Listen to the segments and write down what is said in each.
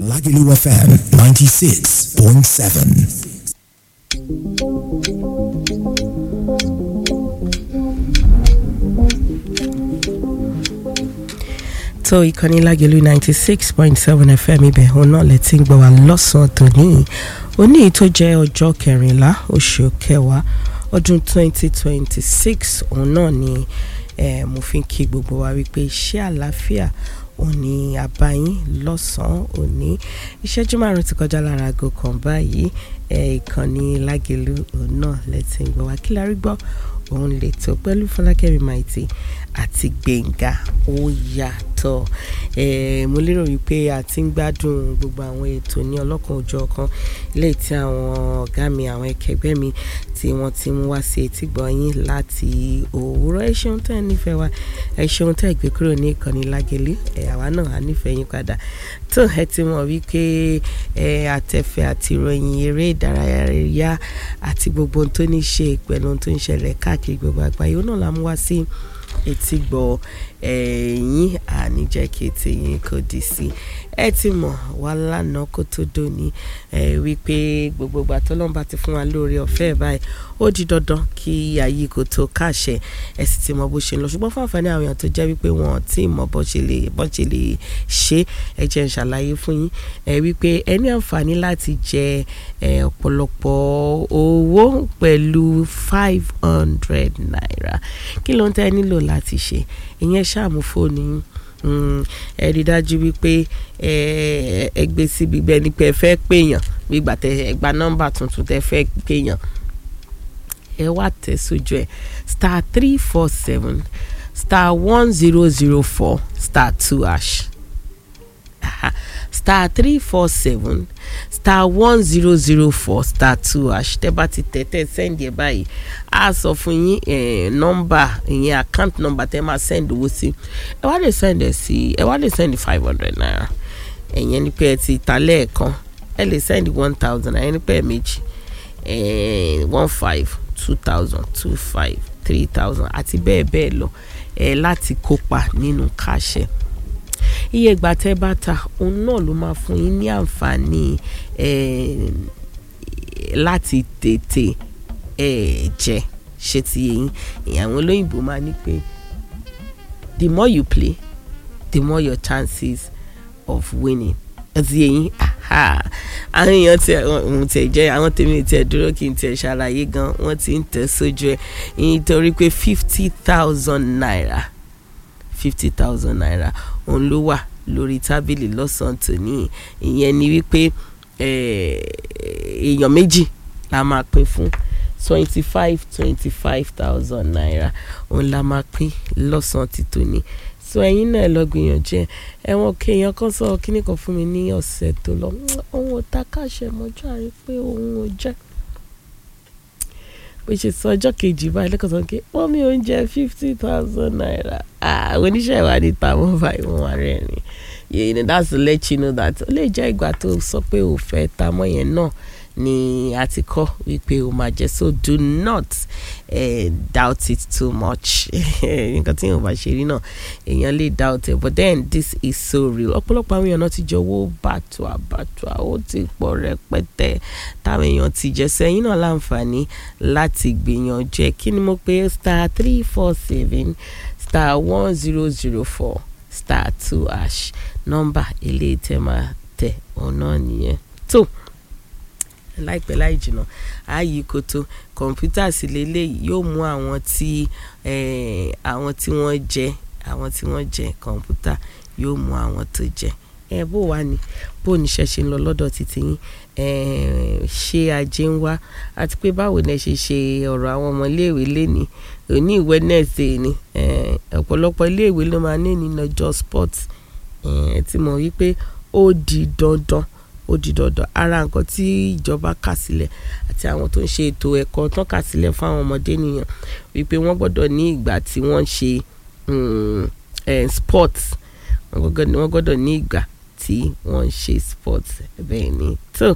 Lagelu FM 96.7. tó ìkànnì lágẹ̀lú ninety six point seven fm ibẹ̀ òun náà lè ti ń gbọ́ wá lọ́sàn-án tòní òní tó jẹ́ ọjọ́ kẹrìnlá oṣù kẹwàá ọdún twenty twenty six òun náà ni eh, mo fi ń kí gbogbo wa wípé iṣẹ́ àlàáfíà òní àbáyín lọ́sàn-án òní ìṣẹ́jú márùn ti kọjá lára aago kan báyìí eh, ìkànnì lágẹ̀lú òun náà lè ti ń gbọ́ wá kí la rí gbọ́ òun lè tó pẹ̀lú fọlákẹ́mi maiti àti gbẹ̀ngà ó yàtọ̀ eh, mo lérò wípé a ti ń gbádùn gbogbo àwọn ètò ní ọlọ́kan òjọ̀ kan lẹ́yìn tí àwọn ọ̀gá mi àwọn ẹkẹgbẹ́ mi tí wọ́n ti mú wá sí etí gbọ̀nyìn láti òwúrọ̀ ẹ ṣeun tẹ́ ẹ nífẹ̀ẹ́ wa ẹ ṣeun tẹ́ ẹ gbé kúrò ní ìkànnì lágẹ̀lẹ́ ẹ àwa náà á nífẹ̀ẹ́ yín padà tó ẹ ti mọ̀ wípé ẹ àtẹ̀fẹ̀ àti ìròyìn eré ìdárayá àti gbogbo ohun tó ní ṣe pẹ̀lú ohun tó ń ṣẹlẹ̀ káàkiri gbogbo àgbáyé ó náà la mú wá sí etí gbọ́ ẹ̀yìn àníjẹ́ kí etí yín kò dì sí ẹ ti mọ̀ wá lánàá kó tó dòní ẹ wípé gbogbo ìgbà tó lọ́nba ti fún wa lórí ọ̀fẹ́ báyìí ó di dandan kí ayé kò tó káṣẹ ẹ sì ti mọ bó ṣe ń lọ ṣùgbọ́n fún àǹfààní àwọn èèyàn tó jẹ́ wípé wọn ò tí ì mọ bó ṣe lè bó ṣe lè ṣe ẹ jẹ́ ń ṣàlàyé fún yín ẹ wípé ẹ ní àǹfààní láti jẹ ẹ ọ̀pọ̀lọpọ̀ owó pẹ̀lú five hundred naira kí ló ń tẹ́ nílò láti ṣe ìyẹn ṣàmú fóònù yín ẹ rí dájú wípé ẹ gbé síbi bẹ́ẹ̀ ni pé ẹ fẹ́ pèèyàn gbígbà tẹ ẹ gba nọ́mbà tuntun tẹ fẹ́ pèèyàn ẹ wá tẹ̀ sójú ẹ star three four seven star one zero zero four star two hash star three four seven star one zero zero four star two hash tẹ bá ti tẹ tẹ sẹ́ndì ẹ̀ báyìí a sọ fún yín nọ́mbà ìyẹn account number tẹ máa send owó sí ẹ wá lè send ẹ sí ẹ wá lè send five hundred naira ẹ̀yẹn ni pé ẹ ti ta lẹ́ẹ̀kan ẹ lè send one thousand ẹ̀yẹn ni pé ẹ méjì one five two thousand two five three thousand àti bẹ́ẹ̀ bẹ́ẹ̀ lọ ẹ láti kópa nínú káṣẹ́ iye ìgbà tẹ́ bá ta òun náà ló máa fún yín ní àǹfààní láti tètè jẹ ṣe ti yẹn àwọn olóyìnbó máa ní pé the more you play the more your chances of winning ẹtì yẹn àwọn èèyàn tí òun tẹ jẹ àwọn tèmi tẹ dúró kí n tẹ ṣàlàyé gan wọn ti ń tẹ sójú ẹ nítorí pé fifty thousand naira fifty thousand naira òun ló wà lórí tábìlì lọ́sàn-án tòní ìyẹn ni wípé èèyàn méjì la máa pín fún twenty five twenty five thousand naira òun la máa pín lọ́sàn-án ti tòní so ẹ̀yin náà lọ gbìyànjú ẹ ẹ̀wọ̀n kéèyàn kan sọ kíní kan fún mi ní ọ̀sẹ̀ tó lọ òun ò ta káṣẹ mọ́jú àrí pé òun ò jẹ́ bó ṣe sọ ọjọ́ kejì báyìí lẹ́kọ̀ọ́ sọ pé wọ́n mi ò ń jẹ fifty thousand naira àwọn oníṣẹ́ ìwádìí táwọn báyìí wọ́n wá rẹ́rìn you know that's to let you know that ó lè jẹ́ ìgbà tó sọ pé ò fẹ́ ta mọ́ yẹn náà ni a ti kọ́ wípé o máa jẹ́ so do not uh, doubt it too much nǹkan tí yóò bá ṣe rí náà èèyàn lè doubt it but then this is so real ọ̀pọ̀lọpọ̀ àwọn èèyàn náà ti jọ owó bàtùà bàtùà ó ti pọ̀ rẹpẹtẹ táwọn èèyàn ti jẹ sẹ́yìn náà láǹfààní láti gbìyànjú ẹ̀ kí ni mo pé star three four seven star one zero zero four star two hash nọ́mbà ilé tẹ́ máa tẹ̀ ọ̀nà nìyẹn tó láìpẹ́ láì jìnnà ààyè kòtò kọ̀ǹpútà sí lélẹ́yìí yóò mú àwọn tí àwọn tí wọ́n jẹ àwọn tí wọ́n jẹ kọ̀ǹpútà yóò mú àwọn tó jẹ ẹ bó wà ní bó níṣẹ́ ṣe ń lọ lọ́dọ̀ títí yín ṣé ajé ń wá àti pé báwo ni ẹ ṣe ṣe ọ̀rọ̀ àwọn ọmọ iléèwé lénìí òní Wednesday ni ọ̀pọ̀lọpọ̀ iléèwé ló máa ní ní lọ́jọ́ sports ẹ ti mọ̀ wípé ó di dandan ó di dandan ara nǹkan tí ìjọba kà sílẹ̀ àti àwọn tó ń ṣe ètò ẹ̀kọ́ tán kà sílẹ̀ fún àwọn ọmọdé nìyẹn wípé wọ́n gbọ́dọ̀ ní ìgbà tí wọ́n ń ṣe sports wọ́n gbọ́dọ̀ ní ìgbà tí wọ́n ń ṣe sports bẹ́ẹ̀ ni tó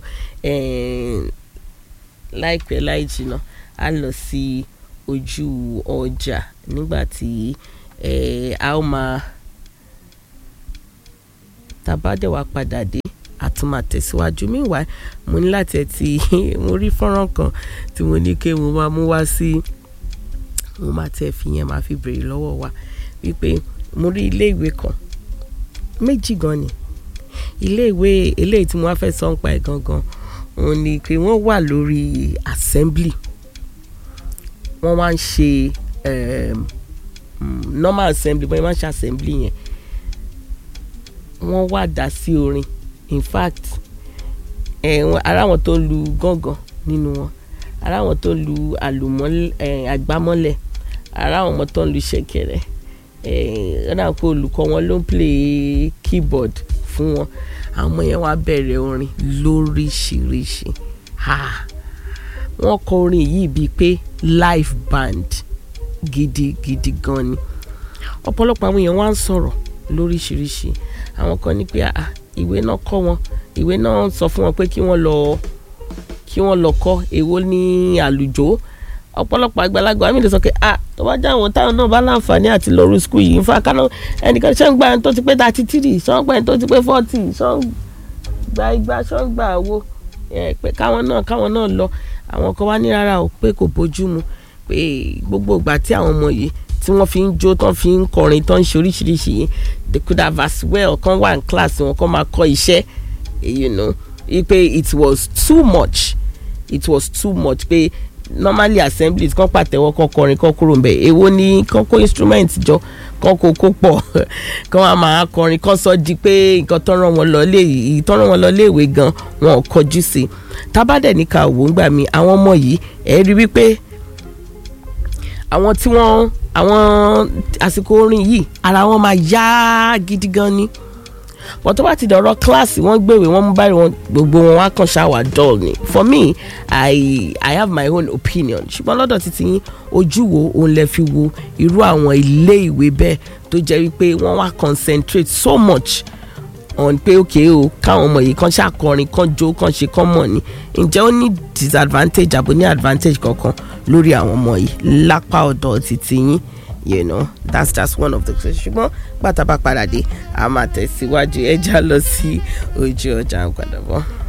láìpẹ́ láì jìnnà a lọ sí ojú ọjà nígbà tí a ó máa tàbádẹ́wà padà dé a tún máa tẹ̀síwájú meanwhile mo ní láti ẹ̀ ti mo rí fọ́nrán kan tí mo ní kí mo máa mú wá sí mo máa tẹ̀ fi yẹn máa fi béèrè lọ́wọ́ wa wípé mo rí ilé ìwé kan méjì gan ni ilé ìwé eléyìí tí mo wá fẹ́ sọ ń pa ẹ̀ gangan òun ni pé wọ́n wà lórí assembly wọ́n wá ń ṣe um, normal assembly bọ́n wọ́n máa ń ṣe assembly yẹn wọ́n wá dá sí orin in fact eh, ara wọn tó ń lu gángan nínú wọn ara wọn tó ń lu àlùmọ́lẹ̀ àgbámọ́lẹ̀ ara àwọn ọmọ tó ń lu ṣẹ̀kẹ̀rẹ̀ ẹ̀ẹ́dà pé olùkọ́ wọn ló ń play keyboard fún wọn àwọn ọmọ yẹn wá bẹ̀rẹ̀ orin lóríṣiríṣi wọ́n kọ orin yìí bíi pé live band gidigidi gan ni ọ̀pọ̀lọpọ̀ àwọn èèyàn wá ń sọ̀rọ̀ lóríṣiríṣi àwọn kan ní pé ìwé náà kọ́ wọn ìwé náà sọ fún wọn pé kí wọ́n lọ kí wọ́n lọ kọ́ èwo ní àlùjọ ọ̀pọ̀lọpọ̀ àgbàlagbà mi lè sọ pé ah tó bá jáwọn táwọn náà bá láǹfààní àti lọ rí skul yìí nfa kaná ẹnìkan ṣé ń gba ẹni tó ti pé thirty three ṣé ń gba ẹni tó ti pé forty ṣé ń gba igba ṣé ń gba àwo pé káwọn náà káwọn náà lọ àwọn kan wá ní rárá o pé kò bójú mu pé gbogbo ìgbà tí àwọn ọmọ yìí tí wọ́n fi ń jó tán fi ń kọrin tán ń ṣe oríṣiríṣi yìí they could have as well kan wà ní kíláàsì wọn kan máa kọ́ iṣẹ́ you know pé it was too much it was too much pé normally assemblies kan pàtẹ́wọ́ kan kọrin kan kúrò ńbẹ̀ èwo ni kan kó instrument jọ kan kó kó pọ̀ kan wá máa kọrin kan sọ di pé nǹkan tọ́rọ̀ wọn lọ lé yìí tọ́rọ̀ wọn lọ lé ìwé gan wọn ò kọjú sí i tábàdẹ̀ ní ká wò ń gbà mí àwọn ọmọ yìí ẹ̀ rí wípé àwọn tí wọ́n àwọn àsìkò orin yìí ara wọn máa yá gidi gan ni wọ́n tó bá ti dọ̀rọ̀ kíláàsì wọ́n gbèwé wọ́n mú báyìí wọn gbogbo wọn wá kàn ṣáwà dull ni for me i i have my own opinion ṣùgbọ́n lọ́dọ̀ títí yín ojú wo òun lè fi wo irú àwọn ilé ìwé bẹ́ẹ̀ tó jẹ́ wípé wọ́n wá concentrate so much on pé òkè o káwọn ọmọ yìí kan ṣàkọrin kan jó kan ṣe kan mọ̀ ni ǹjẹ́ ó ní disadvantage àbò ní advantage kankan lórí àwọn ọmọ yìí lápá ọ̀dọ̀ títí yín you know that's just one of the questions ṣùgbọ́n pàtàkì padà dé a máa tẹ̀síwájú ẹja lọ sí ojú ọjà ń padà bọ̀.